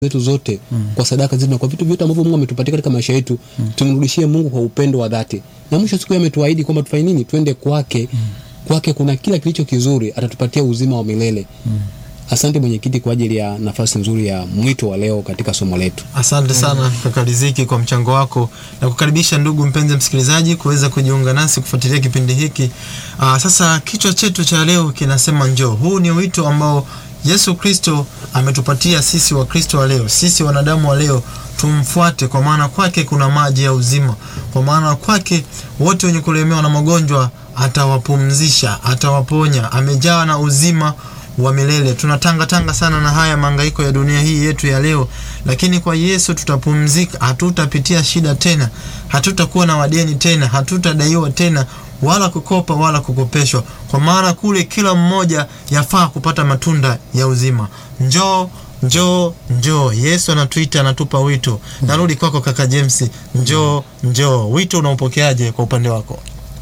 zetu zote mm. kwa sadaka zetu na kwa vitu vyote ambavyo Mungu ametupatia katika maisha yetu mm. tumrudishie Mungu kwa upendo wa dhati. Na mwisho siku ametuahidi kwamba tufanye nini? Twende kwake. Mm. Kwake kuna kila kilicho kizuri, atatupatia uzima wa milele. Mm. Asante mwenyekiti kwa ajili ya nafasi nzuri ya mwito wa leo katika somo letu. Asante sana mm. kaka Riziki kwa mchango wako na kukaribisha ndugu mpenzi msikilizaji kuweza kujiunga nasi kufuatilia kipindi hiki. Aa, sasa kichwa chetu cha leo kinasema njoo. Huu ni wito ambao Yesu Kristo ametupatia sisi Wakristo wa leo, sisi wanadamu wa leo tumfuate, kwa maana kwake kuna maji ya uzima, kwa maana kwake wote wenye kulemewa na magonjwa atawapumzisha, atawaponya, amejawa na uzima wa milele. Tunatanga tanga sana na haya mahangaiko ya dunia hii yetu ya leo, lakini kwa Yesu tutapumzika, hatutapitia shida tena, hatutakuwa na wadeni tena, hatutadaiwa tena wala kukopa wala kukopeshwa, kwa maana kule kila mmoja yafaa kupata matunda ya uzima. Njoo, njoo, njoo. Yesu anatuita, anatupa wito. Narudi kwako kaka James, njoo, njoo. Wito unaupokeaje kwa upande wako?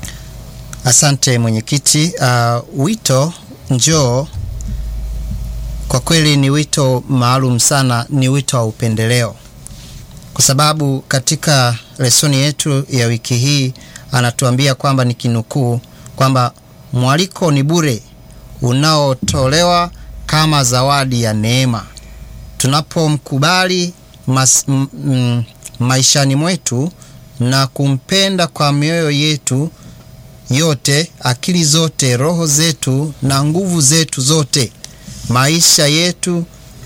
Asante mwenyekiti. Uh, wito njoo kwa kweli ni wito maalum sana, ni wito wa upendeleo, kwa sababu katika lesoni yetu ya wiki hii anatuambia kwamba ni kinukuu kwamba mwaliko ni bure unaotolewa kama zawadi ya neema tunapomkubali maishani mwetu na kumpenda kwa mioyo yetu yote, akili zote, roho zetu na nguvu zetu zote. Maisha yetu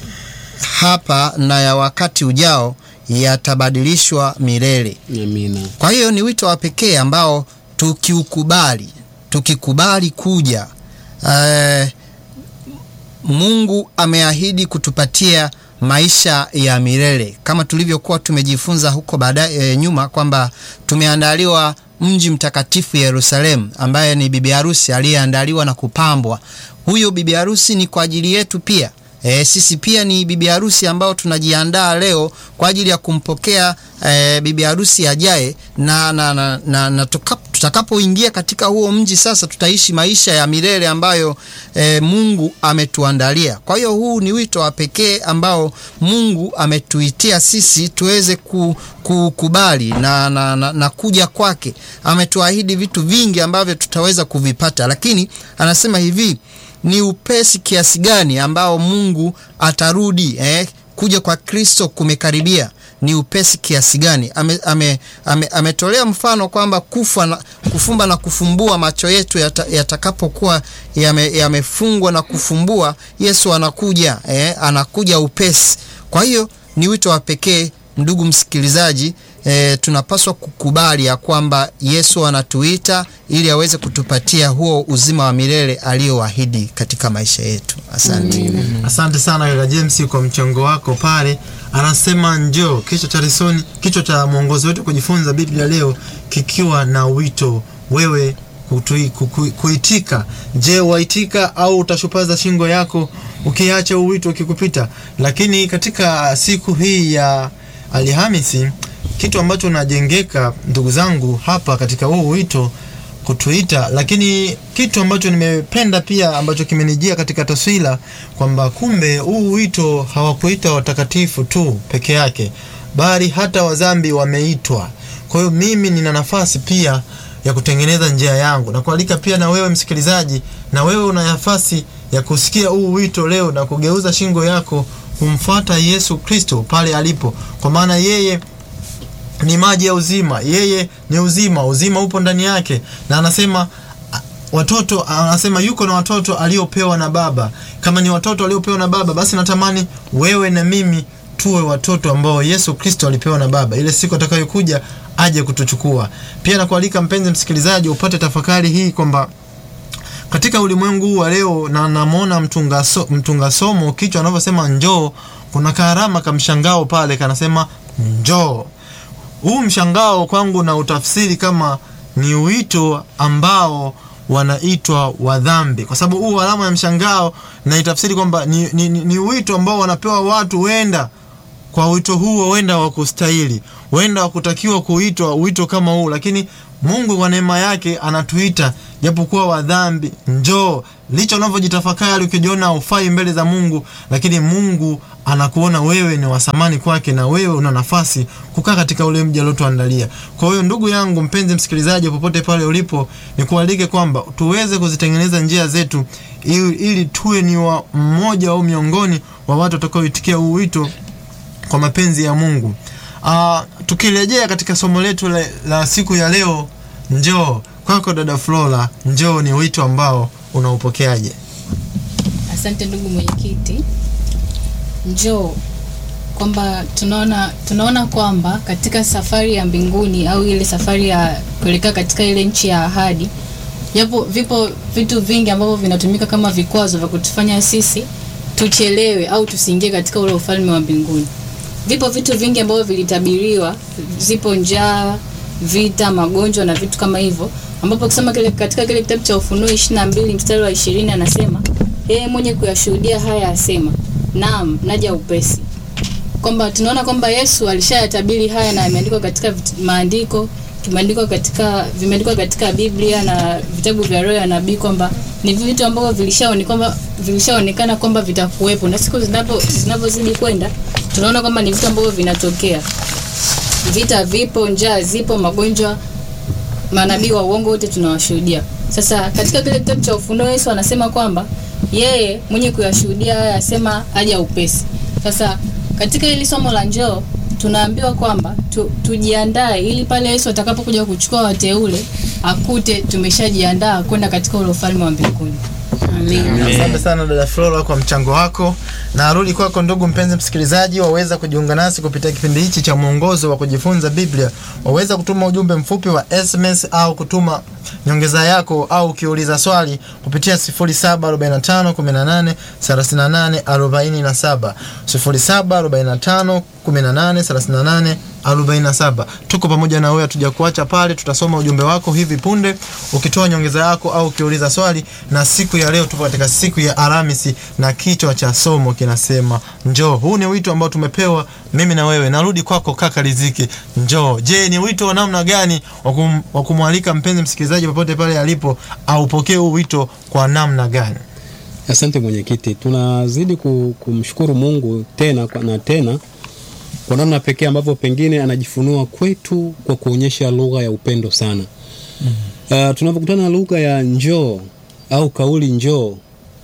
hapa na ya wakati ujao yatabadilishwa milele. Amina. Kwa hiyo ni wito wa pekee ambao tukiukubali, tukikubali kuja, uh, Mungu ameahidi kutupatia maisha ya milele kama tulivyokuwa tumejifunza huko baadaye e, nyuma kwamba tumeandaliwa mji mtakatifu Yerusalemu, ambaye ni bibi harusi aliyeandaliwa na kupambwa. Huyo bibi harusi ni kwa ajili yetu pia. E, sisi pia ni bibi harusi ambao tunajiandaa leo kwa ajili ya kumpokea e, bibi harusi ajaye, na, na, na, na, na tutakapoingia katika huo mji sasa tutaishi maisha ya milele ambayo e, Mungu ametuandalia. Kwa hiyo huu ni wito wa pekee ambao Mungu ametuitia sisi tuweze kukubali na, na, na, na kuja kwake. Ametuahidi vitu vingi ambavyo tutaweza kuvipata, lakini anasema hivi ni upesi kiasi gani ambao Mungu atarudi eh, kuja kwa Kristo kumekaribia. Ni upesi kiasi gani? Ametolea ame, ame, ame mfano kwamba kufa na, kufumba na kufumbua macho yetu yatakapokuwa yata yamefungwa ya na kufumbua, Yesu anakuja eh, anakuja upesi. Kwa hiyo ni wito wa pekee ndugu msikilizaji. E, tunapaswa kukubali ya kwamba Yesu anatuita ili aweze kutupatia huo uzima wa milele aliyoahidi katika maisha yetu. Asante. Mm. Asante sana kaka James kwa mchango wako pale. Anasema njoo, kichwa cha lesoni, kichwa cha mwongozo wetu kujifunza Biblia leo kikiwa na wito wewe kutui, kuku, kuitika. Je, waitika au utashupaza shingo yako ukiacha uwito ukikupita? Lakini katika siku hii ya Alhamisi kitu ambacho najengeka ndugu zangu hapa katika huu wito kutuita, lakini kitu ambacho nimependa pia ambacho kimenijia katika taswira kwamba kumbe huu wito hawakuita watakatifu tu peke yake, bali hata wazambi wameitwa. Kwa hiyo mimi nina nafasi pia ya kutengeneza njia yangu na kualika pia na wewe msikilizaji, na wewe una nafasi ya kusikia huu wito leo na kugeuza shingo yako kumfuata Yesu Kristo pale alipo, kwa maana yeye ni maji ya uzima, yeye ni uzima, uzima upo ndani yake, na anasema watoto, anasema yuko na watoto aliopewa na Baba. Kama ni watoto aliopewa na Baba, basi natamani wewe na mimi tuwe watoto ambao Yesu Kristo alipewa na Baba, ile siku atakayokuja aje kutuchukua. Pia nakualika mpenzi msikilizaji, upate tafakari hii kwamba katika ulimwengu huu wa leo, na namwona mtunga, so, mtunga somo kichwa anavyosema njoo, kuna karama kamshangao pale kanasema njoo huu mshangao kwangu na utafsiri kama ni wito ambao wanaitwa wadhambi, kwa sababu huu alama ya mshangao na itafsiri kwamba ni, ni, ni wito ambao wanapewa watu wenda kwa wito huo wenda wa kustahili, wenda wa kutakiwa kuitwa wito kama huu, lakini Mungu kwa neema yake anatuita japokuwa wadhambi, njoo. Licha unavyojitafakari ukijiona ufai mbele za Mungu, lakini Mungu anakuona wewe ni wa thamani kwake na wewe una nafasi kukaa katika ule mji aliotuandalia. Kwa hiyo ndugu yangu mpenzi msikilizaji, popote pale ulipo, nikualike kwamba tuweze kuzitengeneza njia zetu ili, ili tuwe ni wa mmoja au miongoni wa watu watakaoitikia huu wito kwa mapenzi ya Mungu. Uh, tukirejea katika somo letu la, la siku ya leo, njoo kwako dada Flora, njoo ni wito ambao unaupokeaje? Asante ndugu mwenyekiti. Njoo kwamba tunaona tunaona kwamba katika safari ya mbinguni au ile safari ya kuelekea katika ile nchi ya ahadi, japo vipo vitu vingi ambavyo vinatumika kama vikwazo vya kutufanya sisi tuchelewe au tusiingie katika ule ufalme wa mbinguni. Vipo vitu vingi ambavyo vilitabiriwa, zipo njaa, vita, magonjwa na vitu kama hivyo, ambapo kusema kile katika kile kitabu cha Ufunuo 22 mstari wa 20 anasema yeye mwenye kuyashuhudia haya asema, naam, naja upesi. Kwamba tunaona kwamba Yesu alishayatabiri haya na yameandikwa katika vit- maandiko kimeandikwa katika vimeandikwa katika Biblia na vitabu vya roho ya nabii kwamba ni vitu ambavyo vilishaonekana kwamba vilishaonekana kwamba vitakuwepo na siku zinapo zinavyozidi kwenda tunaona kwamba ni vitu ambavyo vinatokea. Vita vipo, njaa zipo, magonjwa, manabii wa uongo wote tunawashuhudia. Sasa katika kile kitabu cha Ufunuo Yesu anasema kwamba yeye mwenye kuyashuhudia haya asema aja upesi. Sasa katika hili somo la njoo tunaambiwa kwamba tu, tujiandae ili pale Yesu atakapokuja kuchukua wateule akute tumeshajiandaa kwenda katika ule ufalme wa mbinguni. Amen. Asante sana dada Flora kwa mchango wako. Na arudi kwako ndugu mpenzi msikilizaji, waweza kujiunga nasi kupitia kipindi hichi cha mwongozo wa kujifunza Biblia. Waweza kutuma ujumbe mfupi wa SMS au kutuma nyongeza yako au ukiuliza swali kupitia 0745 18 38 47 0745 18 38 47. Tuko pamoja na wewe, hatuja kuacha pale. Tutasoma ujumbe wako hivi punde ukitoa nyongeza yako au ukiuliza swali. Na siku ya leo tupo katika siku ya Alhamisi na kichwa cha somo kinasema njoo. Huu ni wito ambao tumepewa mimi na wewe. Narudi kwako kaka Riziki, njoo. Je, ni wito wa namna gani wa kum- wa kumwalika mpenzi msikilizaji popote pale alipo aupokee huu wito kwa namna gani? Asante mwenyekiti, tunazidi ku- kumshukuru Mungu tena kwa- na tena kwa namna pekee ambavyo pengine anajifunua kwetu kwa kuonyesha lugha ya upendo sana. Uh, tunapokutana na lugha ya njoo au kauli njoo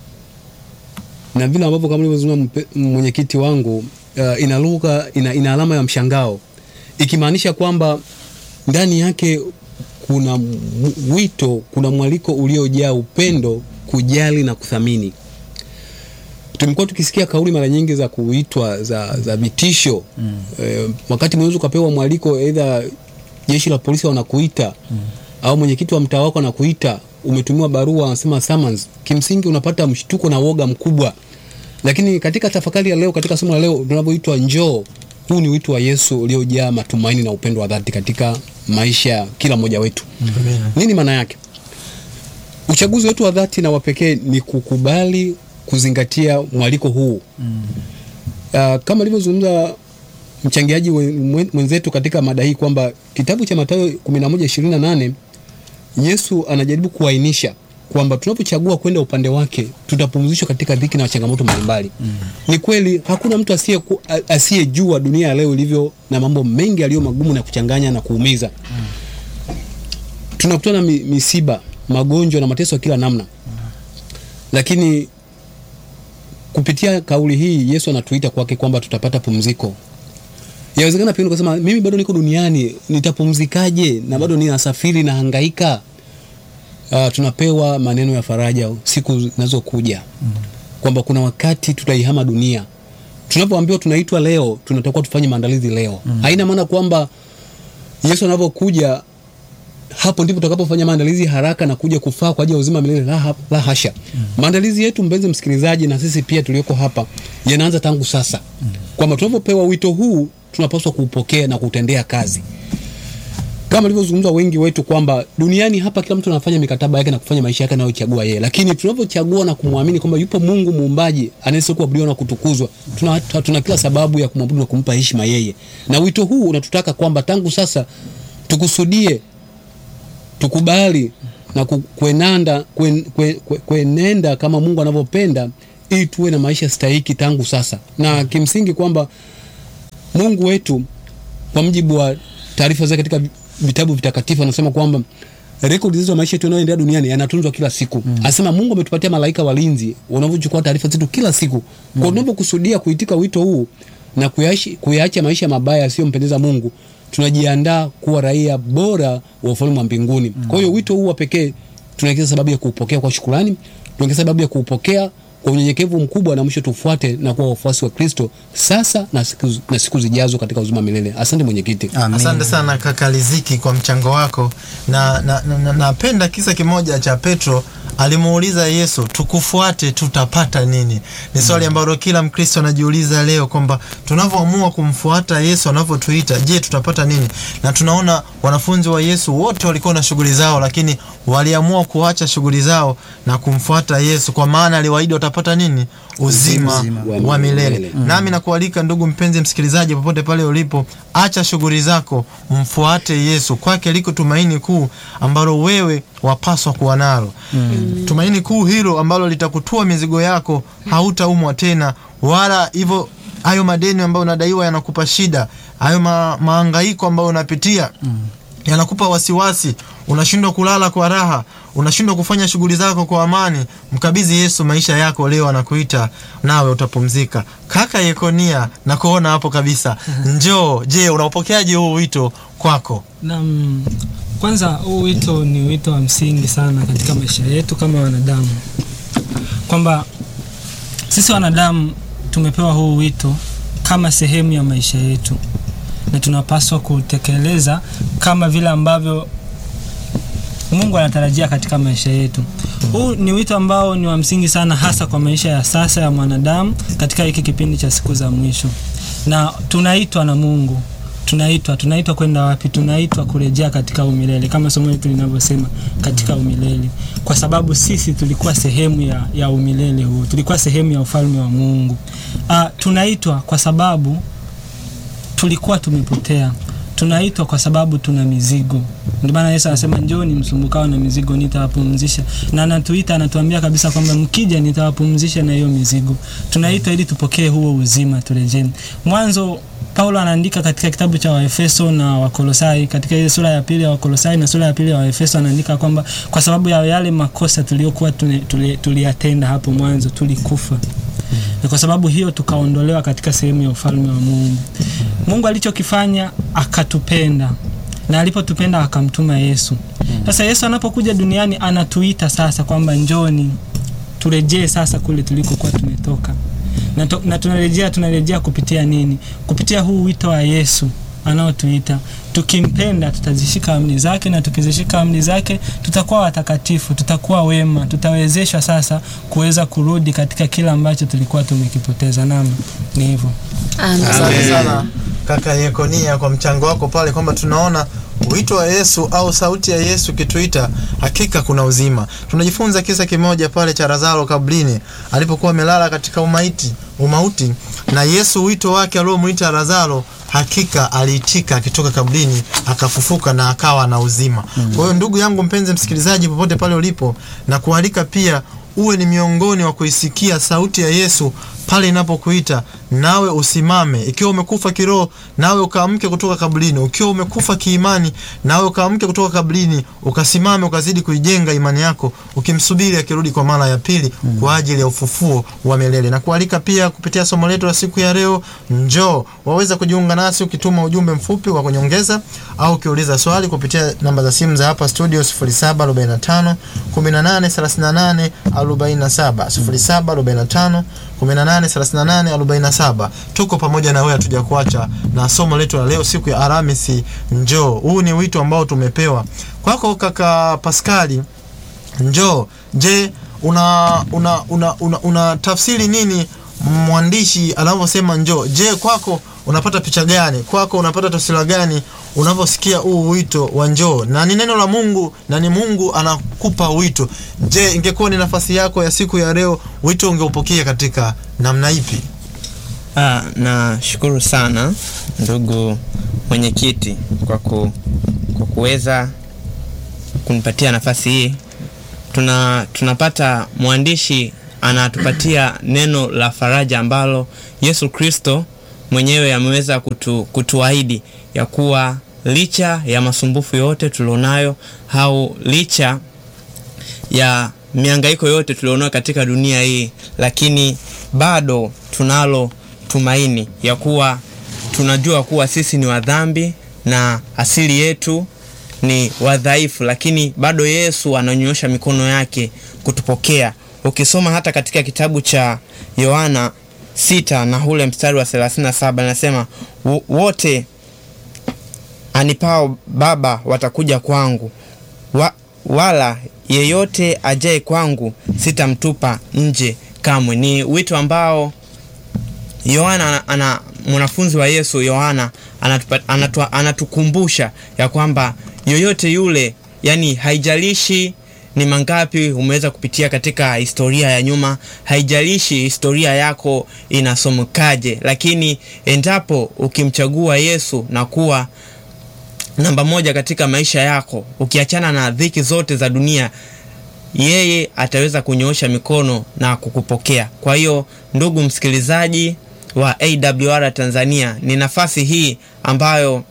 na vile ambavyo kama nilivyozungumza mpe- mwenyekiti wangu uh, ina lugha ina, ina alama ya mshangao ikimaanisha kwamba ndani yake kuna m- wito, kuna mwaliko uliojaa upendo, kujali na kuthamini. Tumekuwa tukisikia kauli mara nyingi za kuitwa za, za vitisho mm. E, wakati mwingine ukapewa mwaliko, aidha jeshi la polisi wanakuita mm. au mwenyekiti wa mtaa wako anakuita, umetumiwa barua, anasema summons. Kimsingi unapata mshtuko na woga mkubwa, lakini katika tafakari ya leo, katika somo la leo tunavyoitwa njoo, huu ni wito wa Yesu uliojaa matumaini na upendo wa dhati katika maisha ya kila mmoja wetu. Nini maana yake? Uchaguzi wetu wa dhati na wa pekee ni kukubali kuzingatia mwaliko huu mm. Uh, kama alivyozungumza mchangiaji we- mwen- mwenzetu katika mada hii kwamba kitabu cha Mathayo 11:28 Yesu anajaribu kuainisha kwamba tunapochagua kwenda upande wake tutapumzishwa katika dhiki na changamoto mbalimbali. Mm. Ni kweli hakuna mtu asiye asiyejua dunia ya leo ilivyo na mambo mengi yaliyo magumu na kuchanganya na kuumiza. Mm. Tunakutana na mi, misiba, magonjwa na mateso ya kila namna. Lakini kupitia kauli hii Yesu anatuita kwake kwamba tutapata pumziko. Yawezekana pia ukasema mimi bado niko duniani, nitapumzikaje na bado ninasafiri na hangaika? Uh, tunapewa maneno ya faraja siku zinazokuja mm. kwamba kuna wakati tutaihama dunia. Tunapoambiwa tunaitwa leo, tunatakiwa tufanye maandalizi leo. Mm. Haina maana kwamba Yesu anavyokuja hapo ndipo tutakapofanya maandalizi haraka na kuja kufaa kwa ajili ya uzima milele. La, la hasha. Mm. Maandalizi yetu mpenzi msikilizaji, na sisi pia tulioko hapa yanaanza tangu sasa. Mm. Kwamba tunapopewa wito huu tunapaswa kuupokea na kutendea kazi kama alivyozungumza wengi wetu kwamba duniani hapa kila mtu anafanya mikataba yake na kufanya maisha yake anayochagua yeye, lakini tunapochagua na kumwamini kwamba yupo Mungu muumbaji anayestahili kuabudiwa na kutukuzwa, tuna, tuna kila sababu ya kumwabudu na kumpa heshima yeye. Na wito huu unatutaka kwamba tangu sasa tukusudie, tukubali na ku- kuenanda kuen, kue, kue, kuenenda kama Mungu anavyopenda ili tuwe na maisha stahiki tangu sasa na kimsingi kwamba mungu wetu kwa mjibu wa taarifa zake katika vitabu vitakatifu anasema kwamba rekodi zetu za maisha yetu yanayoendelea duniani yanatunzwa kila siku mm. anasema mungu ametupatia malaika walinzi wanavyochukua taarifa zetu kila siku mm. kwa tunavyokusudia kuitika wito huu na kuyaishi- kuyaacha maisha mabaya yasiyompendeza mungu tunajiandaa kuwa raia bora wa ufalme wa mbinguni mm. kwa hiyo wito huu wa pekee tunaongeza sababu ya kuupokea kwa shukurani tunaongeza sababu ya kuupokea kwa unyenyekevu mkubwa na mwisho tufuate na kuwa wafuasi wa kristo sasa na siku, na siku zijazo katika uzima wa milele asante mwenyekiti Amen. asante sana kaka Liziki kwa mchango wako na napenda na, na, napenda kisa kimoja cha petro alimuuliza yesu tukufuate tutapata nini ni swali ambalo kila mkristo anajiuliza leo kwamba tunavyoamua kumfuata yesu anavyotuita je tutapata nini na tunaona wanafunzi wa yesu wote walikuwa na shughuli zao lakini waliamua kuacha shughuli zao na kumfuata yesu kwa maana aliwaahidi watapata nini uzima, Uzima. wa milele milele. nami nakualika ndugu mpenzi msikilizaji popote pale ulipo acha shughuli zako mfuate yesu kwake liko tumaini kuu ambalo wewe wapaswa kuwa nalo mm. tumaini kuu hilo ambalo litakutua mizigo yako hautaumwa tena wala hivyo hayo madeni ambayo unadaiwa yanakupa shida hayo ma, maangaiko ambayo unapitia mm yanakupa wasiwasi unashindwa kulala kwa raha unashindwa kufanya shughuli zako kwa amani mkabidhi yesu maisha yako leo anakuita nawe utapumzika kaka yekonia na kuona hapo kabisa njoo je unaupokeaje huu wito kwako Naam, kwanza huu wito ni wito wa msingi sana katika maisha yetu kama wanadamu, kwamba sisi wanadamu tumepewa huu wito kama sehemu ya maisha yetu na tunapaswa kutekeleza kama vile ambavyo Mungu anatarajia katika maisha yetu. Huu ni wito ambao ni wa msingi sana hasa kwa maisha ya sasa ya mwanadamu katika hiki kipindi cha siku za mwisho. Na tunaitwa na Mungu. Tunaitwa, tunaitwa kwenda wapi? Tunaitwa kurejea katika umilele kama somo letu linavyosema katika umilele. Kwa sababu sisi tulikuwa sehemu ya, ya umilele huo. Tulikuwa sehemu ya ufalme wa Mungu. Ah, tunaitwa kwa sababu tulikuwa tumepotea tunaitwa kwa sababu tuna mizigo ndio maana yesu anasema njoni msumbukao na mizigo nitawapumzisha na anatuita anatuambia kabisa kwamba mkija nitawapumzisha na hiyo mizigo tunaitwa ili tupokee huo uzima turejeni mwanzo paulo anaandika katika kitabu cha waefeso na wakolosai katika ile sura ya pili ya wakolosai na sura ya pili ya waefeso anaandika kwamba kwa sababu ya yale makosa tuliokuwa tune- tuli- tuliyatenda hapo mwanzo tulikufa na kwa sababu hiyo tukaondolewa katika sehemu ya ufalme wa Mungu. Mungu alichokifanya akatupenda na alipotupenda akamtuma Yesu. Sasa Yesu anapokuja duniani anatuita sasa kwamba njoni turejee sasa kule tulikokuwa tumetoka. Na, to, na tunarejea tunarejea kupitia nini? Kupitia huu wito wa Yesu anaotuita. Tukimpenda tutazishika amri zake, na tukizishika amri zake tutakuwa watakatifu, tutakuwa wema, tutawezeshwa sasa kuweza kurudi katika kile ambacho tulikuwa tumekipoteza. Naam, ni hivyo. asante sana kaka yekonia kwa mchango wako pale kwamba tunaona wito wa yesu au sauti ya yesu ikituita hakika kuna uzima tunajifunza kisa kimoja pale cha lazaro kabrini alipokuwa amelala katika umaiti umauti na yesu wito wake aliomwita lazaro hakika aliitika akitoka kabrini akafufuka na akawa na uzima mm. kwa hiyo ndugu yangu mpenzi msikilizaji popote pale ulipo na kualika pia uwe ni miongoni wa kuisikia sauti ya yesu pale inapokuita nawe usimame ikiwa umekufa kiroho nawe ukaamke kutoka kaburini ukiwa umekufa kiimani nawe ukaamke kutoka kaburini ukasimame ukazidi kuijenga imani yako ukimsubiri akirudi kwa mara ya pili mm. kwa ajili ya ufufuo wa milele na kualika pia kupitia somo letu la siku ya leo njoo waweza kujiunga nasi ukituma ujumbe mfupi wa kunyongeza au ukiuliza swali kupitia namba za simu za hapa studio 0745 1838 47 0745 183847 tuko pamoja na wewe hatuja kuacha na somo letu la leo siku ya Alhamisi njoo huu ni wito ambao tumepewa kwako kaka Paskali njoo je una una una, una, una tafsiri nini mwandishi anavyosema njoo je kwako unapata picha gani kwako unapata taswira gani unavyosikia huu wito wa njoo na ni neno la mungu na ni mungu anakupa wito je ingekuwa ni nafasi yako ya siku ya leo wito ungeupokea katika namna ipi Ah, nashukuru sana ndugu mwenyekiti kwa, ku, kwa kuweza kunipatia nafasi hii. Tuna, tunapata mwandishi anatupatia neno la faraja ambalo Yesu Kristo mwenyewe ameweza kutu, kutuahidi ya kuwa licha ya masumbufu yote tulionayo au licha ya mihangaiko yote tulionayo katika dunia hii, lakini bado tunalo tumaini ya kuwa tunajua kuwa sisi ni wadhambi na asili yetu ni wadhaifu, lakini bado Yesu ananyosha mikono yake kutupokea. Ukisoma hata katika kitabu cha Yohana sita na ule mstari wa 37 anasema "Wo- wote anipao Baba watakuja kwangu wa, wala yeyote ajaye kwangu sitamtupa nje kamwe. Ni wito ambao Yohana ana, ana mwanafunzi wa Yesu Yohana anatupa- anatua- anatukumbusha ya kwamba yoyote yule, yani haijalishi ni mangapi umeweza kupitia katika historia ya nyuma, haijalishi historia yako inasomokaje, lakini endapo ukimchagua Yesu na kuwa namba moja katika maisha yako, ukiachana na dhiki zote za dunia, yeye ataweza kunyoosha mikono na kukupokea. Kwa hiyo ndugu msikilizaji wa AWR Tanzania, ni nafasi hii ambayo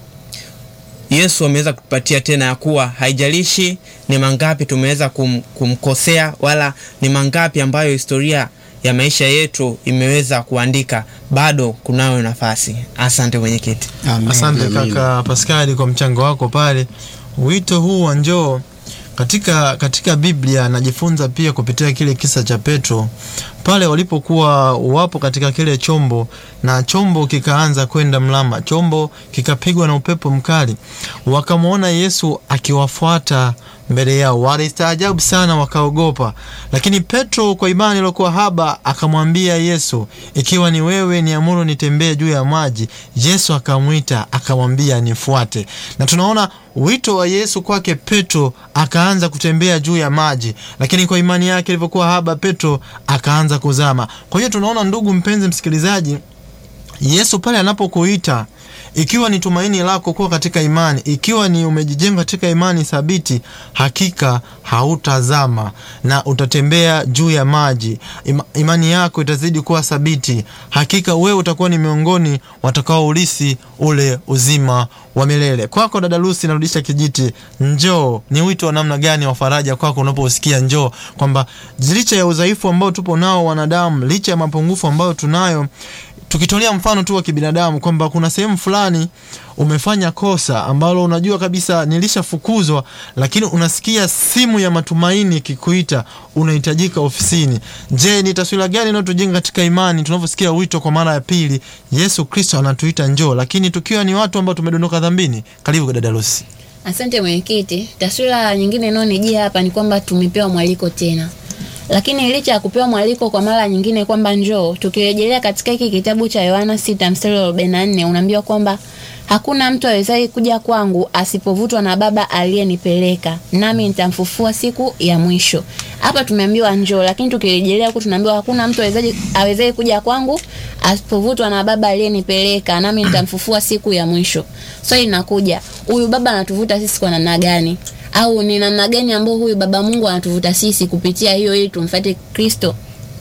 Yesu ameweza kutupatia tena ya kuwa haijalishi ni mangapi tumeweza kum, kumkosea wala ni mangapi ambayo historia ya maisha yetu imeweza kuandika, bado kunayo nafasi. Asante mwenyekiti. Amen. Asante Amina. kaka Paskali kwa mchango wako pale. Wito huu wa njoo katika katika Biblia najifunza pia kupitia kile kisa cha Petro pale walipokuwa wapo katika kile chombo na chombo kikaanza kwenda mlama, chombo kikapigwa na upepo mkali, wakamwona Yesu akiwafuata mbele yao, walistaajabu sana, wakaogopa. Lakini Petro kwa imani iliyokuwa haba akamwambia Yesu, ikiwa ni wewe, niamuru nitembee juu ya maji. Yesu akamwita akamwambia, nifuate. Na tunaona wito wa Yesu kwake Petro, akaanza kutembea juu ya maji, lakini kwa imani yake ilivyokuwa haba, Petro akaanza kuzama. Kwa hiyo tunaona, ndugu mpenzi msikilizaji, Yesu pale anapokuita ikiwa ni tumaini lako kuwa katika imani, ikiwa ni umejijenga katika imani thabiti, hakika hautazama na utatembea juu ya maji. Ima, imani yako itazidi kuwa thabiti, hakika wewe utakuwa ni miongoni watakaoulisi ule uzima wa milele. Kwako dada Lucy, narudisha kijiti. Njoo, ni wito wa namna gani wa faraja kwako unaposikia njoo, kwamba licha ya udhaifu ambao tupo nao wanadamu, licha ya mapungufu ambayo tunayo tukitolea mfano tu wa kibinadamu kwamba kuna sehemu fulani umefanya kosa ambalo unajua kabisa nilishafukuzwa, lakini unasikia simu ya matumaini ikikuita, unahitajika ofisini. Je, ni taswira gani inayotujenga katika imani tunavyosikia wito kwa mara ya pili? Yesu Kristo anatuita njoo, lakini tukiwa ni watu ambao tumedondoka dhambini. Karibu dada Lucy. Asante mwenyekiti. Taswira nyingine inayonijia hapa ni kwamba tumepewa mwaliko tena, lakini licha ya kupewa mwaliko kwa mara nyingine kwamba njoo, tukirejelea katika hiki kitabu cha Yohana 6 mstari wa 44 unaambiwa kwamba hakuna mtu awezaye kuja kwangu asipovutwa na Baba aliyenipeleka, nami nitamfufua siku ya mwisho. Hapa tumeambiwa njoo, lakini tukirejelea huku tunaambiwa hakuna mtu awezaye awezaye kuja kwangu asipovutwa na Baba aliyenipeleka, nami nitamfufua siku ya mwisho. Swali linakuja, huyu Baba anatuvuta sisi kwa namna gani? Au ni namna gani ambao huyu Baba Mungu anatuvuta sisi kupitia hiyo ili tumfuate Kristo?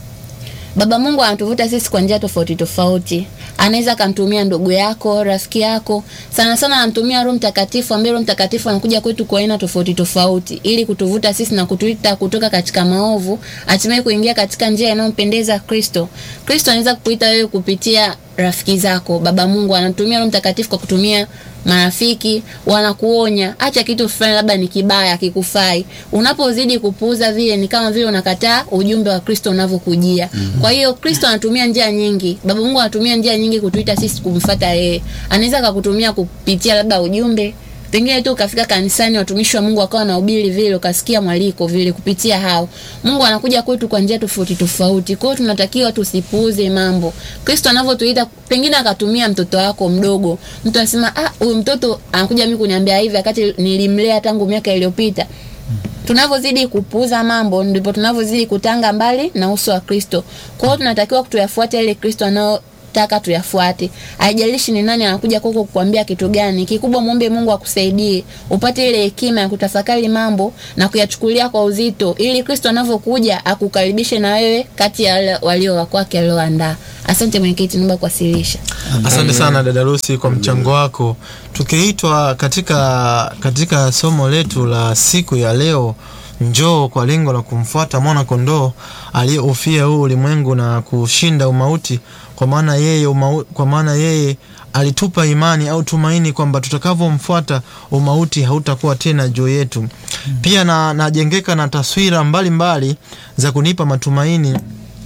Baba Mungu anatuvuta sisi kwa njia tofauti tofauti. Anaweza akamtumia ndugu yako, rafiki yako. Sana sana anamtumia Roho Mtakatifu, ambaye Roho Mtakatifu anakuja kwetu kwa aina tofauti tofauti ili kutuvuta sisi na kutuita kutoka katika maovu, hatimaye kuingia katika njia inayompendeza Kristo. Kristo anaweza kukuita wewe kupitia rafiki zako. Baba Mungu anatumia Roho Mtakatifu kwa kutumia marafiki wanakuonya, acha kitu fulani, labda ni kibaya, kikufai. Unapozidi kupuuza vile, ni kama vile unakataa ujumbe wa Kristo unavyokujia. Mm-hmm. Kwa hiyo Kristo anatumia njia nyingi, Baba Mungu anatumia njia nyingi kutuita sisi kumfuata yeye. Anaweza akakutumia kupitia labda ujumbe pengine tu ukafika kanisani, watumishi wa Mungu wakawa na ubiri vile, ukasikia mwaliko vile, kupitia hao Mungu anakuja kwetu kwa njia tofauti tofauti. Kwa hiyo tunatakiwa tusipuuze mambo. Kristo anavyotuita, pengine akatumia mtoto wako mdogo, mtu anasema ah, huyu mtoto anakuja mimi kuniambia hivi, wakati nilimlea tangu miaka iliyopita. Tunavyozidi kupuuza mambo ndipo tunavyozidi kutanga mbali na uso wa Kristo. Kwa hiyo tunatakiwa tuyafuate ile Kristo anao anayotaka tuyafuate. Haijalishi ni nani anakuja kwako kukuambia kitu gani, kikubwa muombe Mungu akusaidie upate ile hekima ya kutafakari mambo na kuyachukulia kwa uzito, ili Kristo anavyokuja akukaribishe na wewe kati ya wale walio wa kwake alioandaa. Asante mwenyekiti, naomba kuwasilisha. Asante sana dada Lucy kwa mchango wako. Tukiitwa katika katika somo letu la siku ya leo, njoo kwa lengo la kumfuata mwana kondoo aliyeufia huu ulimwengu na kushinda umauti, kwa maana yeye umau, kwa maana yeye alitupa imani au tumaini kwamba tutakavyomfuata umauti hautakuwa tena juu yetu. Pia na najengeka na taswira mbalimbali mbali za kunipa matumaini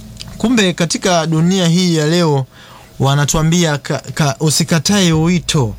kumbe katika dunia hii ya leo wanatuambia ka, ka, usikatae wito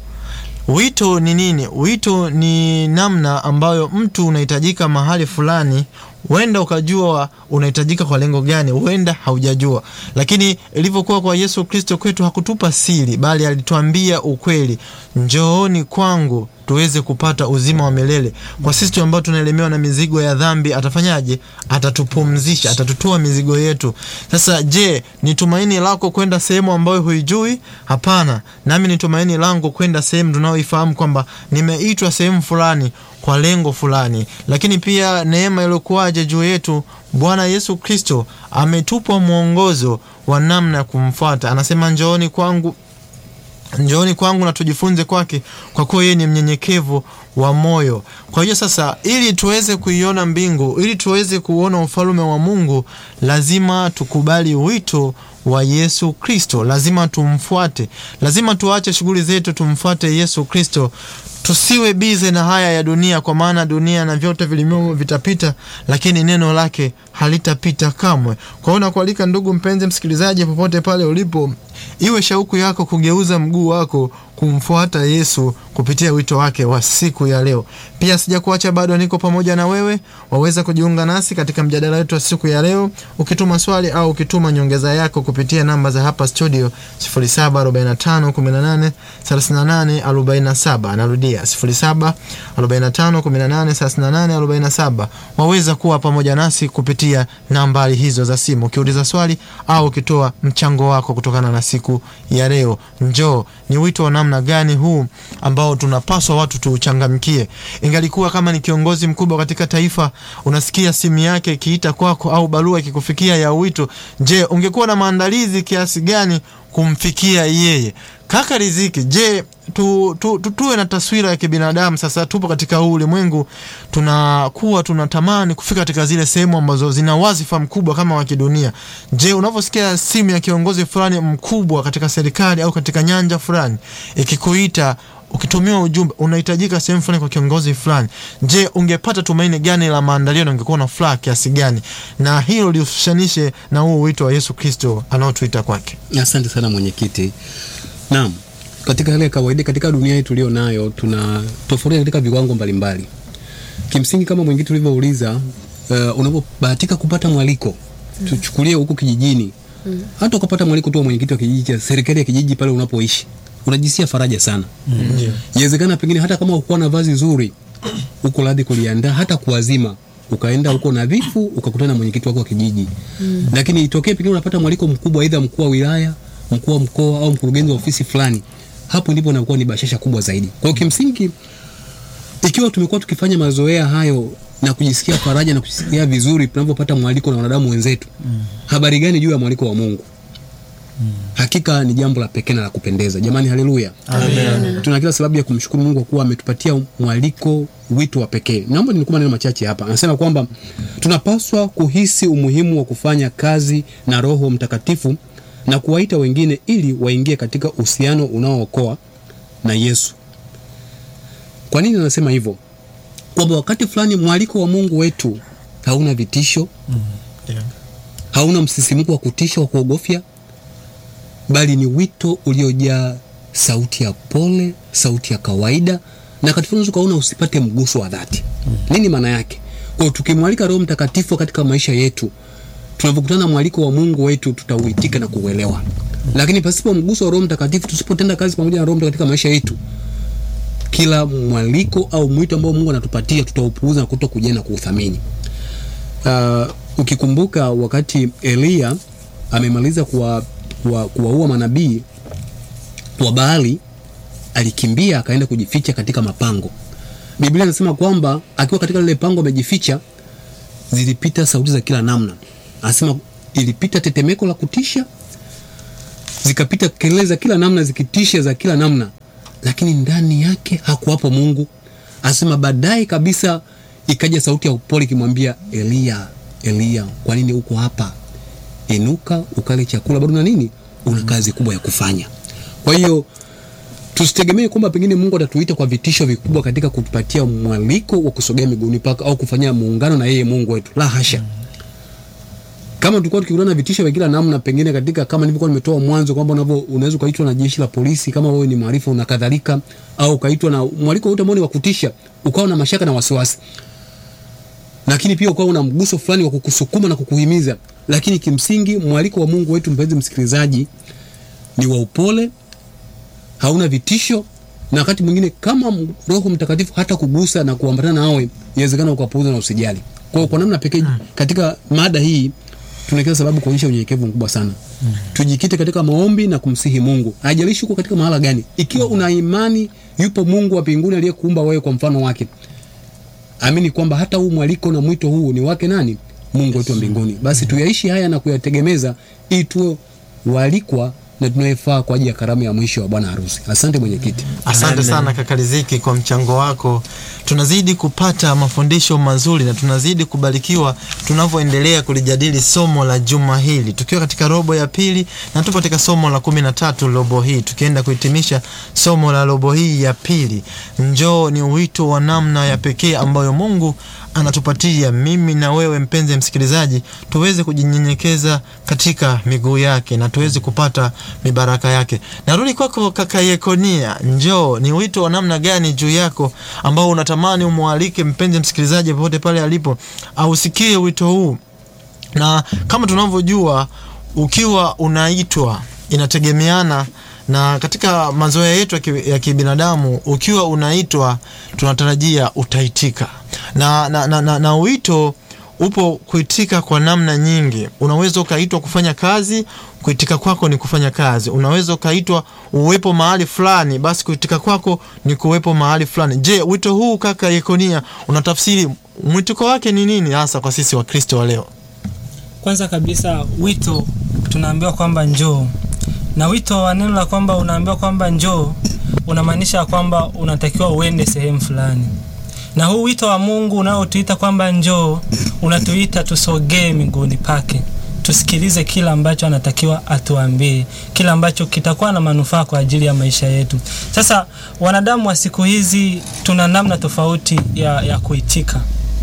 wito ni nini wito ni namna ambayo mtu unahitajika mahali fulani huenda ukajua unahitajika kwa lengo gani huenda haujajua lakini ilivyokuwa kwa yesu kristo kwetu hakutupa siri bali alituambia ukweli njooni kwangu tuweze kupata uzima wa milele kwa sisi ambao tunaelemewa na mizigo ya dhambi atafanyaje atatupumzisha atatutoa mizigo yetu sasa je ni tumaini lako kwenda sehemu ambayo huijui hapana nami ni tumaini langu kwenda sehemu tunaoifahamu kwamba nimeitwa sehemu fulani kwa lengo fulani lakini pia neema iliyokuwaje juu yetu bwana yesu kristo ametupa mwongozo wa namna ya kumfuata anasema njooni kwangu njooni kwangu na tujifunze kwake kwa kuwa yeye ni mnyenyekevu wa moyo kwa hiyo sasa ili tuweze kuiona mbingu ili tuweze kuona ufalume wa mungu lazima tukubali wito wa yesu kristo lazima tumfuate lazima tuache shughuli zetu tumfuate yesu kristo tusiwe bize na haya ya dunia kwa maana dunia na vyote vilimomo vitapita lakini neno lake halitapita kamwe kwa hiyo nakualika ndugu mpenzi msikilizaji popote pale ulipo iwe shauku yako kugeuza mguu wako kumfuata yesu kupitia wito wake wa siku ya leo pia sijakuacha bado niko pamoja na wewe waweza kujiunga nasi katika mjadala wetu wa siku ya leo ukituma swali au ukituma nyongeza yako kupitia namba za hapa studio 0745183847 narudia 0745183847 waweza kuwa pamoja nasi kupitia nambari hizo za simu ukiuliza swali au ukitoa mchango wako kutokana na siku ya leo njoo ni wito wa namna gani huu ambao tunapaswa watu tuuchangamkie ingalikuwa kama ni kiongozi mkubwa katika taifa unasikia simu yake ikiita kwako au barua ikikufikia ya wito je ungekuwa na maandalizi kiasi gani kumfikia yeye kaka riziki je tu, tu, tu, tuwe na taswira ya kibinadamu sasa tupo katika huu ulimwengu tunakuwa tunatamani kufika katika zile sehemu ambazo zina wazifa mkubwa kama wa kidunia je unavyosikia simu ya kiongozi fulani mkubwa katika serikali au katika nyanja fulani ikikuita ukitumiwa ujumbe unahitajika sehemu fulani kwa kiongozi fulani je ungepata tumaini gani la maandalio na ungekuwa na furaha kiasi gani na hilo lihusianishe na huu wito wa yesu kristo anaotuita kwake asante sana mwenyekiti naam katika hali ya kawaida katika dunia hii tulio nayo tuna tofauti katika viwango mbalimbali kimsingi kama mwenyekiti ulivyouliza uh, unapobahatika kupata mwaliko tuchukulie huku kijijini mm. hata ukapata mwaliko tu wa mwenyekiti wa kijiji cha serikali ya kijiji pale unapoishi unajisikia faraja sana inawezekana mm. pengine hata kama ukuwa na vazi zuri uko radhi kuliandaa hata kuwazima ukaenda huko nadhifu ukakutana na mwenyekiti wako wa kijiji mm. lakini itokee pengine unapata mwaliko mkubwa aidha mkuu wa wilaya mkuu wa mkoa au mkurugenzi wa ofisi fulani hapo ndipo inakuwa ni bashasha kubwa zaidi kwa hiyo kimsingi ikiwa tumekuwa tukifanya mazoea hayo na kujisikia faraja na kujisikia vizuri tunapopata mwaliko na wanadamu wenzetu mm. habari gani juu ya mwaliko wa mungu mm. hakika ni jambo la pekee na la kupendeza jamani haleluya tuna kila sababu ya kumshukuru mungu kwa kuwa ametupatia mwaliko wito wa pekee naomba nilikuwa maneno machache hapa anasema kwamba tunapaswa kuhisi umuhimu wa kufanya kazi na roho mtakatifu na kuwaita wengine ili waingie katika uhusiano unaookoa na yesu kwa nini anasema hivyo kwamba wakati fulani mwaliko wa mungu wetu hauna vitisho mm. yeah. hauna msisimuko wa kutisha wa kuogofya bali ni wito uliojaa sauti ya pole sauti ya kawaida na katika unaweza ukaona usipate mguso wa dhati mm. nini maana yake kwao tukimwalika roho mtakatifu katika maisha yetu tunavyokutana na mwaliko wa mungu wetu tutauitika na kuuelewa lakini pasipo mguso wa roho mtakatifu tusipotenda kazi pamoja na roho katika maisha yetu kila mwaliko au mwito ambao mungu anatupatia tutaupuuza na kuto kujia na kuuthamini uh, ukikumbuka wakati eliya amemaliza kuwa kuwa- kuwaua manabii wa Baali alikimbia akaenda kujificha katika mapango. Biblia inasema kwamba akiwa katika lile pango amejificha, zilipita sauti za kila namna. Anasema ilipita tetemeko la kutisha, zikapita kelele za kila namna zikitisha za kila namna, lakini ndani yake hakuwapo Mungu. Anasema baadaye kabisa ikaja sauti ya upole ikimwambia Eliya, Eliya, kwa nini uko hapa? Inuka ukale chakula, bado na nini, una kazi kubwa ya kufanya. Kwa hiyo tusitegemee kwamba pengine Mungu atatuita kwa vitisho vikubwa katika kutupatia mwaliko wa kusogea miguuni pake au kufanya muungano na yeye Mungu wetu. La hasha. Kama tulikuwa tukikutana na vitisho vya kila namna, pengine katika kama nilivyokuwa nimetoa mwanzo kwamba unavyo unaweza ukaitwa na jeshi la polisi kama wewe ni maarifa na kadhalika, au ukaitwa na mwaliko wote ambao ni wa kutisha, ukawa na mashaka na wasiwasi, lakini pia ukawa una mguso fulani wa kukusukuma na kukuhimiza. Lakini kimsingi mwaliko wa Mungu wetu, mpenzi msikilizaji, ni wa upole hauna vitisho na wakati mwingine kama m- Roho Mtakatifu hata kugusa na kuambatana nawe, inawezekana ukapuuza na usijali. Kwa hiyo kwa namna pekee katika mada hii tuna kila sababu kuonyesha unyenyekevu mkubwa sana. Tujikite katika maombi na kumsihi Mungu. Haijalishi uko katika mahala gani. Ikiwa una imani yupo Mungu wa mbinguni aliyekuumba wewe kwa mfano wake. Amini kwamba hata huu mwaliko na mwito huu ni wake nani? Mungu wetu wa mbinguni. Basi tuyaishi haya na kuyategemeza ili tuwe walikwa na tunayefaa kwa ajili ya karamu ya mwisho wa bwana harusi. Asante mwenyekiti. Asante sana kaka Riziki kwa mchango wako. Tunazidi kupata mafundisho mazuri na tunazidi kubarikiwa tunavyoendelea kulijadili somo la juma hili, tukiwa katika robo ya pili na tupo katika somo la kumi na tatu robo hii, tukienda kuhitimisha somo la robo hii ya pili. Njoo ni wito wa namna ya pekee ambayo Mungu anatupatia mimi na wewe mpenzi msikilizaji, tuweze kujinyenyekeza katika miguu yake na tuweze kupata mibaraka yake. Narudi kwako kaka Yekonia, njoo ni wito wa namna gani juu yako ambao unatamani umwalike mpenzi msikilizaji popote pale alipo ausikie wito huu, na kama tunavyojua ukiwa unaitwa inategemeana na katika mazoea yetu ya ki- ya kibinadamu, ukiwa unaitwa tunatarajia utaitika na, na, na, na, na wito upo kuitika kwa namna nyingi. Unaweza ukaitwa kufanya kazi, kuitika kwako ni kufanya kazi. Unaweza ukaitwa uwepo mahali fulani, basi kuitika kwako ni kuwepo mahali fulani. Je, wito huu kaka Yekonia unatafsiri mwitiko wake ni nini hasa kwa sisi Wakristo wa leo? kwanza kabisa wito tunaambiwa kwamba njoo na wito wa neno la kwamba unaambiwa kwamba njoo unamaanisha kwamba unatakiwa uende sehemu fulani na huu wito wa mungu unaotuita kwamba njoo unatuita tusogee miguuni pake tusikilize kila ambacho anatakiwa atuambie kila ambacho kitakuwa na manufaa kwa ajili ya maisha yetu sasa wanadamu wa siku hizi tuna namna tofauti ya, ya kuitika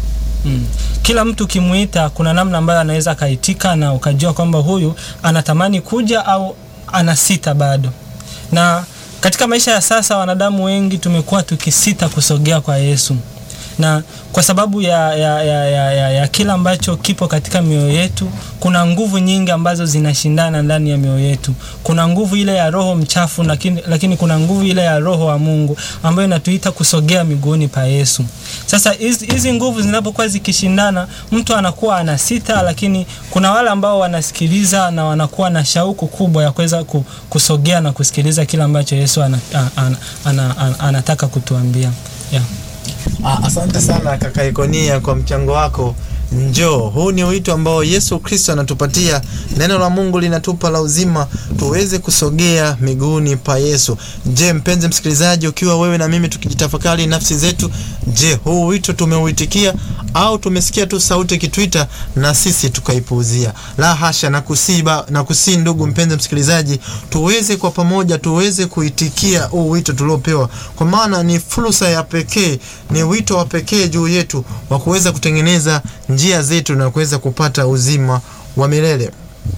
Mm. Kila mtu ukimuita kuna namna ambayo anaweza akaitika na ukajua kwamba huyu anatamani kuja au anasita bado. Na katika maisha ya sasa wanadamu wengi tumekuwa tukisita kusogea kwa Yesu. Na kwa sababu ya, ya, ya, ya, ya, ya kila ambacho kipo katika mioyo yetu, kuna nguvu nyingi ambazo zinashindana ndani ya mioyo yetu. Kuna nguvu ile ya roho mchafu, lakini, lakini kuna nguvu ile ya roho wa Mungu ambayo inatuita kusogea miguuni pa Yesu. Sasa hizi hizi nguvu zinapokuwa zikishindana, mtu anakuwa anasita, lakini kuna wale ambao wanasikiliza na wanakuwa na shauku kubwa ya kuweza ku- kusogea na kusikiliza kile ambacho Yesu ana, ana, ana, ana, ana, anataka kutuambia yeah. Ah, asante sana kaka Ikonia kwa mchango wako. Njoo, huu ni wito ambao Yesu Kristo anatupatia. Neno la Mungu linatupa la uzima, tuweze kusogea miguuni pa Yesu. Je, mpenzi msikilizaji, ukiwa wewe na mimi tukijitafakari nafsi zetu, je, huu wito tumeuitikia au tumesikia tu sauti ikituita na sisi tukaipuuzia? La hasha, na kusiba na kusii, ndugu mpenzi msikilizaji, tuweze kwa pamoja tuweze kuitikia huu wito tuliopewa, kwa maana ni fursa ya pekee, ni wito wa pekee juu yetu wa kuweza kutengeneza njia zetu na kuweza kupata uzima wa milele.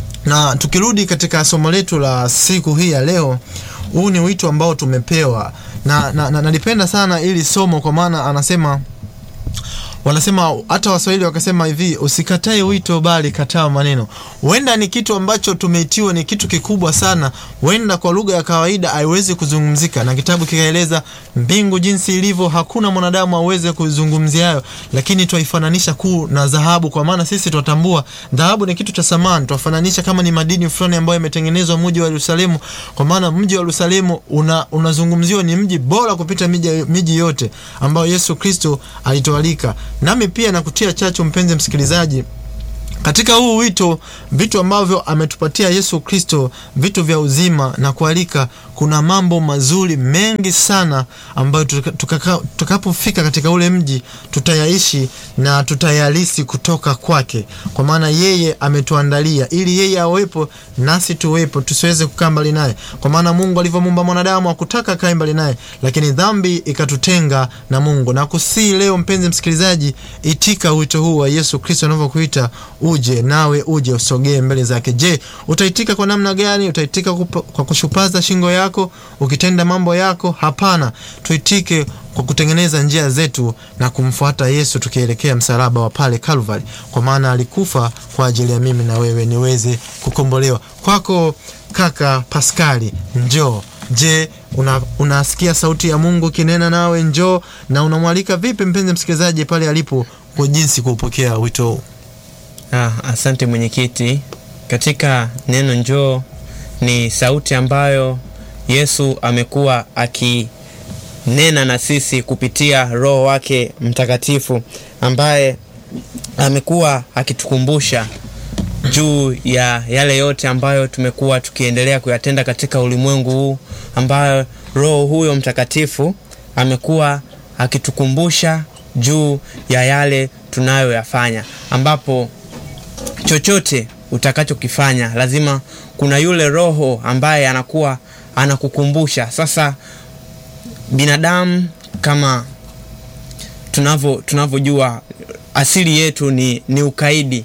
Na tukirudi katika somo letu la siku hii ya leo, huu ni wito ambao tumepewa na, na, na nalipenda sana ili somo kwa maana anasema wanasema hata waswahili wakasema hivi usikatae wito bali kataa maneno huenda ni kitu ambacho tumeitiwa ni kitu kikubwa sana huenda kwa lugha ya kawaida haiwezi kuzungumzika na kitabu kikaeleza mbingu jinsi ilivyo hakuna mwanadamu aweze kuzungumzia hayo lakini twaifananisha kuu na dhahabu kwa maana sisi twatambua dhahabu ni kitu cha samani twafananisha kama ni madini fulani ambayo yametengenezwa mji wa yerusalemu kwa maana mji wa yerusalemu una, unazungumziwa ni mji bora kupita miji, miji yote ambayo yesu kristo alitualika nami pia nakutia chachu mpenzi msikilizaji katika huu wito vitu ambavyo ametupatia yesu kristo vitu vya uzima na kualika kuna mambo mazuri mengi sana ambayo tuka- tukaka- tutakapofika katika ule mji tutayaishi na tutayalisi kutoka kwake kwa maana yeye ametuandalia ili yeye awepo nasi tuwepo tusiweze kukaa mbali naye kwa maana mungu alivyomuumba mwanadamu akutaka kae mbali naye lakini dhambi ikatutenga na mungu na kusii leo mpenzi msikilizaji itika wito huu wa yesu kristo anavyokuita uje nawe uje usogee mbele zake je utaitika kwa namna gani utaitika kupa- kwa kushupaza shingo yako ukitenda mambo yako hapana tuitike kwa kutengeneza njia zetu na kumfuata yesu tukielekea msalaba wa pale calvary kwa maana alikufa kwa ajili ya mimi na wewe niweze kukombolewa kwako kaka paskali njoo je una, unasikia sauti ya mungu kinena nawe njoo na unamwalika vipi mpenzi msikilizaji pale alipo kwa jinsi kuupokea wito huu Ah, asante mwenyekiti. Katika neno njoo ni sauti ambayo Yesu amekuwa akinena na sisi kupitia Roho wake Mtakatifu ambaye amekuwa akitukumbusha juu ya yale yote ambayo tumekuwa tukiendelea kuyatenda katika ulimwengu huu ambayo Roho huyo Mtakatifu amekuwa akitukumbusha juu ya yale tunayoyafanya ambapo chochote utakachokifanya lazima kuna yule roho ambaye anakuwa anakukumbusha sasa binadamu kama tunavyo tunavyojua asili yetu ni, ni ukaidi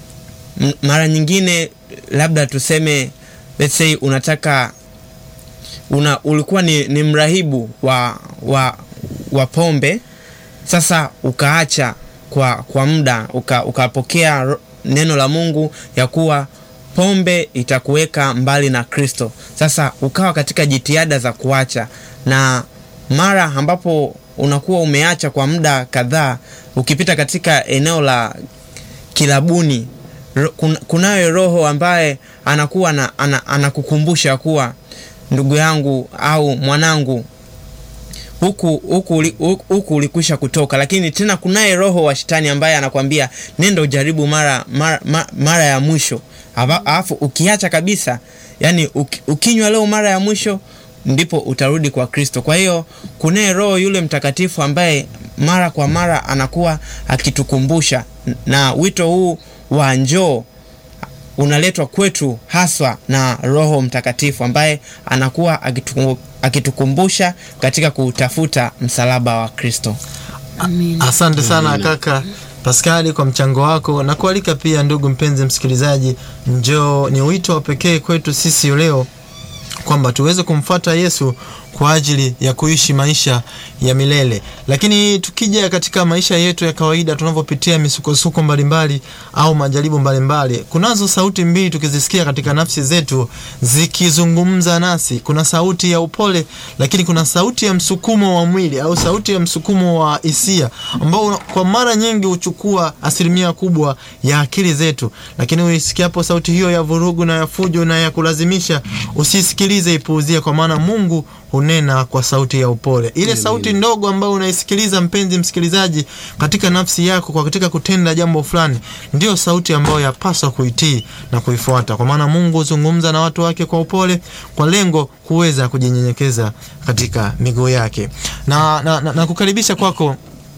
M- mara nyingine labda tuseme let's say unataka una ulikuwa ni, ni mrahibu wa, wa, wa pombe sasa ukaacha kwa, kwa muda uka, ukapokea ro- neno la mungu ya kuwa pombe itakuweka mbali na kristo sasa ukawa katika jitihada za kuacha na mara ambapo unakuwa umeacha kwa muda kadhaa ukipita katika eneo la kilabuni ro- kun- kunayo roho ambaye anakuwa na, ana, anakukumbusha kuwa ndugu yangu au mwanangu huku huku uli- huku huku ulikwisha kutoka lakini tena kunaye roho wa shetani ambaye anakwambia nenda ujaribu mara mara, mara, mara ya mwisho Ava- alafu ukiacha kabisa yani uki, ukinywa leo mara ya mwisho ndipo utarudi kwa kristo kwa hiyo kunaye roho yule mtakatifu ambaye mara kwa mara anakuwa akitukumbusha na wito huu wa njoo unaletwa kwetu haswa na roho mtakatifu ambaye anakuwa akitu, akitukumbusha katika kutafuta msalaba wa kristo Amen. asante sana kaka paskali kwa mchango wako na kualika pia ndugu mpenzi msikilizaji njoo ni wito wa pekee kwetu sisi leo kwamba tuweze kumfuata yesu kwa ajili ya kuishi maisha ya milele lakini tukija katika maisha yetu ya kawaida tunavyopitia misukosuko mbalimbali au majaribu mbalimbali kunazo sauti mbili tukizisikia katika nafsi zetu zikizungumza nasi kuna sauti ya upole lakini kuna sauti ya msukumo wa mwili au sauti ya msukumo wa hisia ambao una- kwa mara nyingi huchukua asilimia kubwa ya akili zetu lakini uisikiapo sauti hiyo ya vurugu na ya fujo na ya kulazimisha usisikilize ipuuzie kwa maana mungu hunena kwa sauti ya upole ile sauti ndogo ambayo unaisikiliza mpenzi msikilizaji katika nafsi yako kwa katika kutenda jambo fulani ndio sauti ambayo yapaswa kuitii na kuifuata kwa maana mungu huzungumza na watu wake kwa upole kwa lengo kuweza kujinyenyekeza katika miguu yake na, na, na, na kukaribisha kwako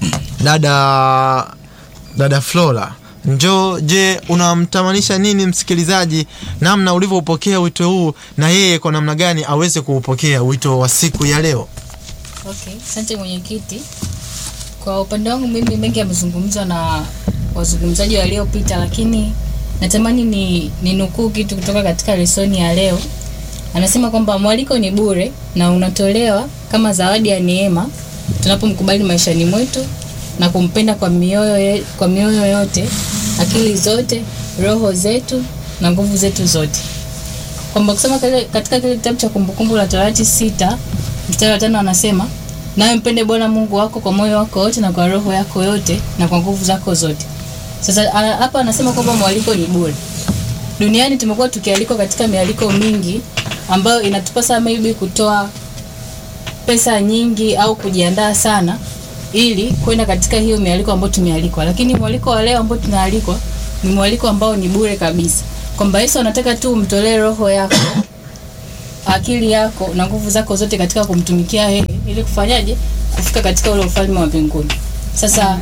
dada dada flora njoo je unamtamanisha nini msikilizaji namna ulivyoupokea wito huu na yeye kwa namna gani aweze kuupokea wito wa siku ya leo Okay, asante mwenyekiti. Kwa upande wangu mimi mengi yamezungumzwa na wazungumzaji waliopita, lakini natamani ni, ni nukuu kitu kutoka katika lesoni ya leo. Anasema kwamba mwaliko ni bure na unatolewa kama zawadi ya neema tunapomkubali maishani mwetu na kumpenda kwa mioyo, ye- kwa mioyo yote, akili zote, roho zetu na nguvu zetu zote. Kwamba kusema kile, katika kile kitabu cha Kumbukumbu la Torati sita mstari wa tano anasema nawe mpende Bwana Mungu wako kwa moyo wako wote na kwa roho yako yote na kwa nguvu zako zote. Sasa ana- hapa anasema kwamba mwaliko ni bure. Duniani tumekuwa tukialikwa katika mialiko mingi ambayo inatupasa maybe kutoa pesa nyingi au kujiandaa sana ili kwenda katika hiyo mialiko ambayo tumealikwa, lakini mwaliko wa leo ambao tunaalikwa ni mwaliko ambao ni bure kabisa, kwamba Yesu anataka tu umtolee roho yako, akili yako na nguvu zako zote katika kumtumikia yeye, ili kufanyaje, kufika katika ule ufalme wa mbinguni. Sasa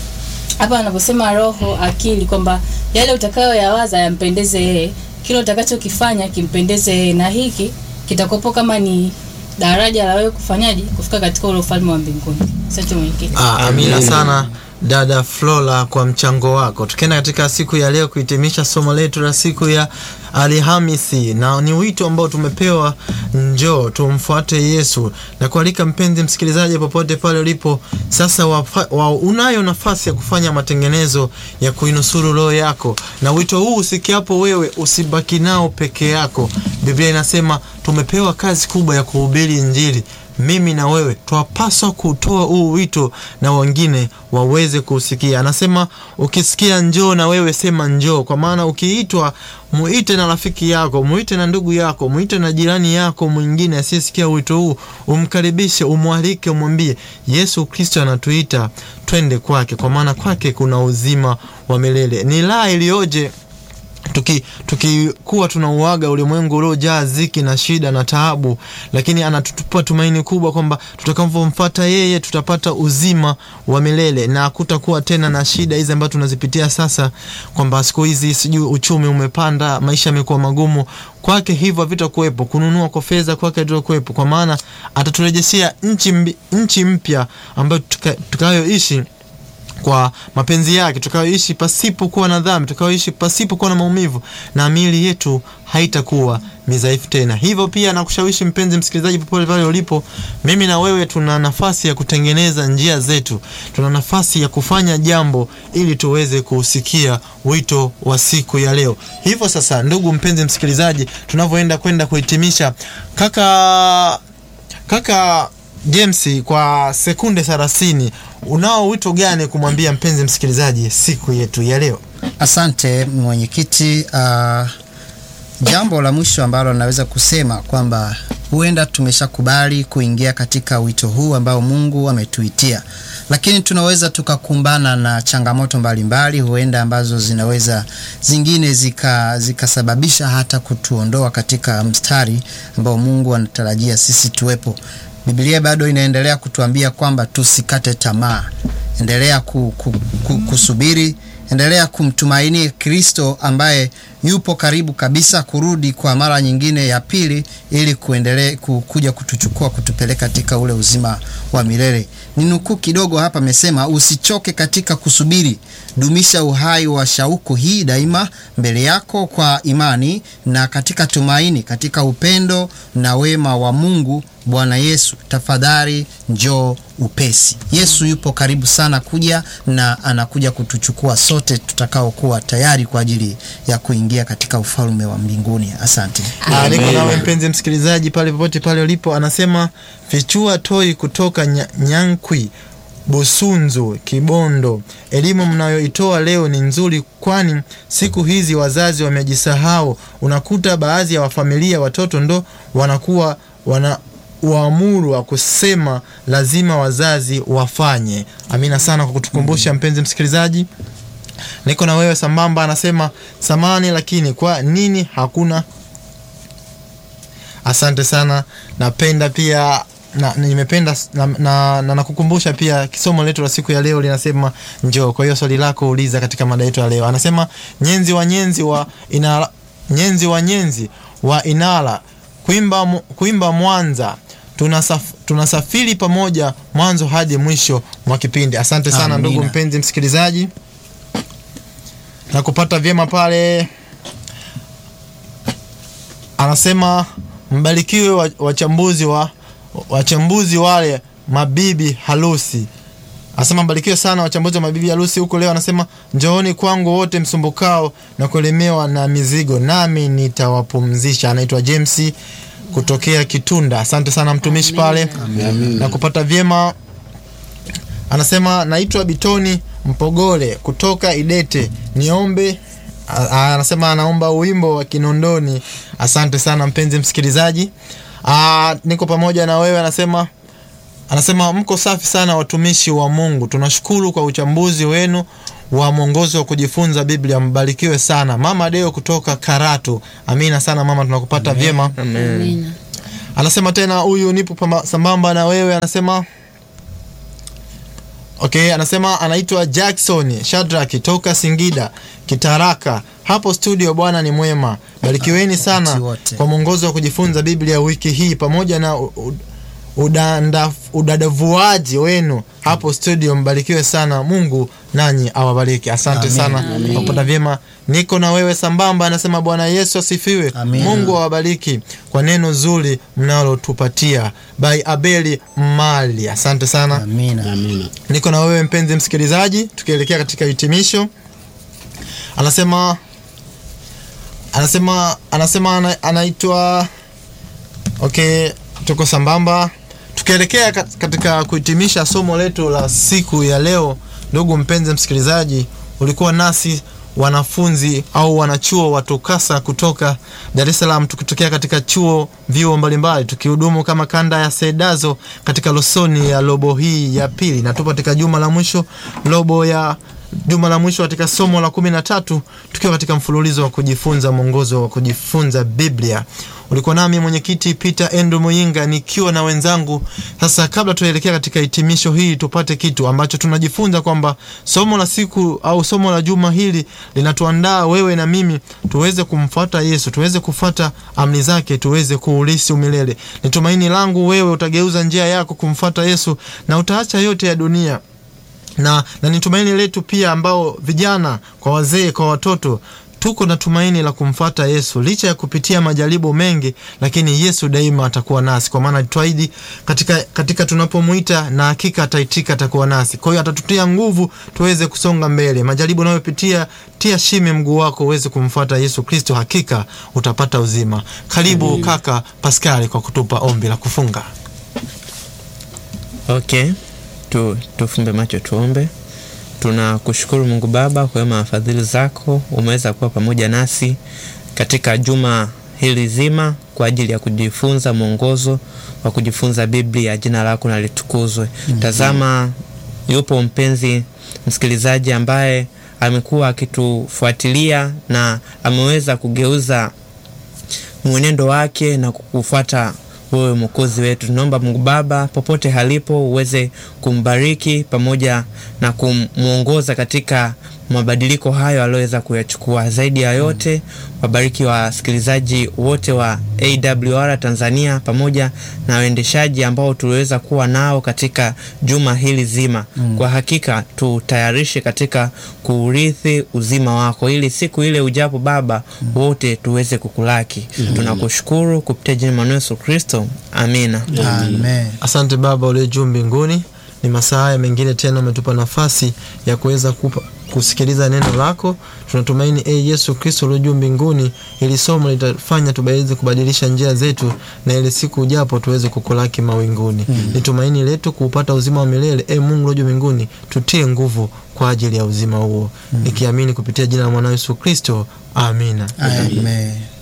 hapa anaposema roho, akili, kwamba yale utakayoyawaza yampendeze yeye, kile utakachokifanya kimpendeze yeye, na hiki kitakopo kama ni daraja la wewe kufanyaje, kufika katika ule ufalme wa mbinguni. Asante mwenyekiti. Ah, amina sana dada Flora kwa mchango wako. Tukienda katika siku ya leo kuhitimisha somo letu la siku ya Alhamisi, na ni wito ambao tumepewa, njoo tumfuate Yesu, na kualika mpenzi msikilizaji, popote pale ulipo sasa, wafa, wa, unayo nafasi ya kufanya matengenezo ya kuinusuru roho yako, na wito huu usikiapo wewe usibaki nao peke yako. Biblia inasema tumepewa kazi kubwa ya kuhubiri Injili mimi na wewe twapaswa kutoa huu wito na wengine waweze kusikia. Anasema ukisikia njoo, na wewe sema njoo, kwa maana ukiitwa, muite na rafiki yako, muite na ndugu yako, muite na jirani yako mwingine asiyesikia wito huu, umkaribishe, umwalike, umwambie Yesu Kristo anatuita twende kwake, kwa maana kwake kuna uzima wa milele. Ni raha iliyoje tuki tukikuwa tunauaga ulimwengu uliojaa ziki na shida na taabu, lakini anatutupa tumaini kubwa kwamba tutakavyomfuata yeye tutapata uzima wa milele na hakutakuwa tena na shida hizi ambazo tunazipitia sasa, kwamba siku hizi sijui uchumi umepanda, maisha yamekuwa magumu. Kwake hivyo havitakuwepo, kununua kwa fedha kwake havitakuwepo, kwa maana ataturejeshea nchi mbi- nchi mpya ambayo tuka- tutakayoishi kwa mapenzi yake, tutakayoishi pasipo kuwa na dhambi, tutakayoishi pasipo kuwa na maumivu, na miili yetu haitakuwa midhaifu tena. Hivyo pia nakushawishi mpenzi msikilizaji, popote pale ulipo, mimi na wewe tuna nafasi ya kutengeneza njia zetu, tuna nafasi ya kufanya jambo ili tuweze kusikia wito wa siku ya leo. Hivyo sasa, ndugu mpenzi msikilizaji, tunavyoenda kwenda kuhitimisha, kaka kaka James, kwa sekunde 30 unao wito gani kumwambia mpenzi msikilizaji siku yetu ya leo? Asante mwenyekiti. Uh, jambo la mwisho ambalo naweza kusema kwamba huenda tumeshakubali kuingia katika wito huu ambao Mungu ametuitia, lakini tunaweza tukakumbana na changamoto mbalimbali, huenda ambazo zinaweza zingine zika zikasababisha hata kutuondoa katika mstari ambao Mungu anatarajia sisi tuwepo. Biblia bado inaendelea kutuambia kwamba tusikate tamaa, endelea ku, ku, ku, kusubiri endelea kumtumaini Kristo ambaye yupo karibu kabisa kurudi kwa mara nyingine ya pili ili kuendelea ku- kuja kutuchukua kutupeleka katika ule uzima wa milele. Ni nukuu kidogo hapa, amesema usichoke katika kusubiri, dumisha uhai wa shauku hii daima mbele yako kwa imani na katika tumaini, katika upendo na wema wa Mungu Bwana Yesu, tafadhali njoo upesi. Yesu yupo karibu sana kuja na anakuja kutuchukua sote tutakaokuwa tayari kwa ajili ya kuingia katika ufalme wa mbinguni. Asante. Ah, niko nawe mpenzi msikilizaji pale popote pale ulipo, anasema fichua toi kutoka nya, Nyankwi Busunzu Kibondo. Elimu mnayoitoa leo ni nzuri, kwani siku hizi wazazi wamejisahau. Unakuta baadhi ya wafamilia watoto ndo wanakuwa wana uamuru wa kusema lazima wazazi wafanye. Amina sana kwa kutukumbusha mpenzi msikilizaji niko na wewe sambamba. Anasema samani, lakini kwa nini hakuna? Asante sana, napenda pia na, nimependa s- na, na, na nakukumbusha pia kisomo letu la siku ya leo linasema njoo. Kwa hiyo swali lako uliza katika mada yetu ya leo. Anasema nyenzi wa nyenzi wa inala, nyenzi wa nyenzi wa Inala kuimba, mu- kuimba Mwanza tunasaf, tunasafiri pamoja mwanzo hadi mwisho mwa kipindi. Asante sana Amina. ndugu mpenzi msikilizaji na kupata vyema pale. Anasema mbarikiwe wa- wachambuzi wa wachambuzi wale mabibi harusi Anasema mbarikiwe sana wachambuzi wa mabibi harusi huko leo. Anasema njooni kwangu wote msumbukao na kuelemewa na mizigo, nami nitawapumzisha. Anaitwa James kutokea Kitunda. Asante sana mtumishi pale na kupata vyema. Anasema naitwa Bitoni Mpogole kutoka Idete, niombe a- a- anasema anaomba wimbo wa Kinondoni. Asante sana mpenzi msikilizaji, Ah, niko pamoja na wewe. Anasema anasema mko safi sana watumishi wa Mungu, tunashukuru kwa uchambuzi wenu wa mwongozo wa kujifunza Biblia. Mbarikiwe sana mama Deo kutoka Karatu. Amina sana mama, tunakupata vyema. Amina. Anasema tena huyu nipo pamba- sambamba na wewe, anasema okay, anasema anaitwa Jackson Shadrack toka Singida Kitaraka. Hapo studio, Bwana ni mwema, barikiweni sana Wakati wote. kwa mwongozo wa kujifunza Biblia wiki hii pamoja na u- u- udanda- udadavuaji wenu hapo studio. Mbarikiwe sana, Mungu nanyi awabariki. Asante Amen. sana Amen. kwa kupata vyema. Niko na wewe sambamba, anasema Bwana Yesu asifiwe. Amen. Mungu awabariki kwa neno zuri mnalotupatia. By Abeli Mali, asante sana. Amina. Amina. Niko na wewe mpenzi msikilizaji, tukielekea katika hitimisho. Anasema anasema anasema ana, anaitwa okay, tuko sambamba tukielekea kat- katika kuhitimisha somo letu la siku ya leo. Ndugu mpenzi msikilizaji, ulikuwa nasi wanafunzi au wanachuo wa TUCASA kutoka Dar es Salaam, tukitokea katika chuo vyuo mbalimbali, tukihudumu kama kanda ya Sedazo katika losoni ya robo hii ya pili, na tupo katika juma la mwisho robo ya juma la mwisho katika somo la kumi na tatu tukiwa katika mfululizo wa kujifunza mwongozo wa kujifunza Biblia. Ulikuwa nami mwenyekiti Peter Andrew Muyinga nikiwa na wenzangu. Sasa kabla tuelekea katika hitimisho hii, tupate kitu ambacho tunajifunza kwamba somo la siku au somo la juma hili linatuandaa wewe na mimi tuweze kumfuata Yesu, tuweze kufuata amri zake, tuweze kuulisi umilele. Ni tumaini langu wewe utageuza njia yako kumfuata Yesu na utaacha yote ya dunia na, na ni tumaini letu pia ambao vijana kwa wazee kwa watoto tuko na tumaini la kumfuata Yesu licha ya kupitia majaribu mengi, lakini Yesu daima atakuwa nasi, kwa maana alituahidi katika, katika tunapomwita na hakika ataitika, atakuwa nasi. Kwa hiyo atatutia nguvu tuweze kusonga mbele. Majaribu unayopitia, tia shime mguu wako uweze kumfuata Yesu Kristo, hakika utapata uzima. Karibu kaka Paskali kwa kutupa ombi la kufunga. Okay, tu, tufumbe macho tuombe. Tunakushukuru Mungu Baba kwa wema na fadhili zako, umeweza kuwa pamoja nasi katika juma hili zima kwa ajili ya kujifunza mwongozo wa kujifunza Biblia. Jina lako na litukuzwe. Tazama, yupo mpenzi msikilizaji ambaye amekuwa akitufuatilia na ameweza kugeuza mwenendo wake na kukufuata wewe mwokozi wetu. Tunaomba Mungu Baba, popote halipo, uweze kumbariki pamoja na kumwongoza katika mabadiliko hayo aliyoweza kuyachukua. Zaidi ya yote, wabariki wasikilizaji wote wa AWR Tanzania pamoja na waendeshaji ambao tuliweza kuwa nao katika juma hili zima. Kwa hakika tutayarishe katika kuurithi uzima wako, ili siku ile ujapo Baba wote tuweze kukulaki. Tunakushukuru kupitia jina la Yesu Kristo, amina. Amen. Asante Baba uliye juu mbinguni, ni masaa haya mengine tena umetupa nafasi ya kuweza kupa kusikiliza neno lako. Tunatumaini e Yesu Kristo uliye juu mbinguni, ili somo litafanya tuweze kubadilisha njia zetu, na ile siku ujapo tuweze kukulaki mawinguni. Ni tumaini letu kuupata uzima wa milele. E Mungu uliye juu mbinguni, tutie nguvu kwa ajili ya uzima huo, nikiamini kupitia jina la mwana Yesu Kristo, amina. Amen.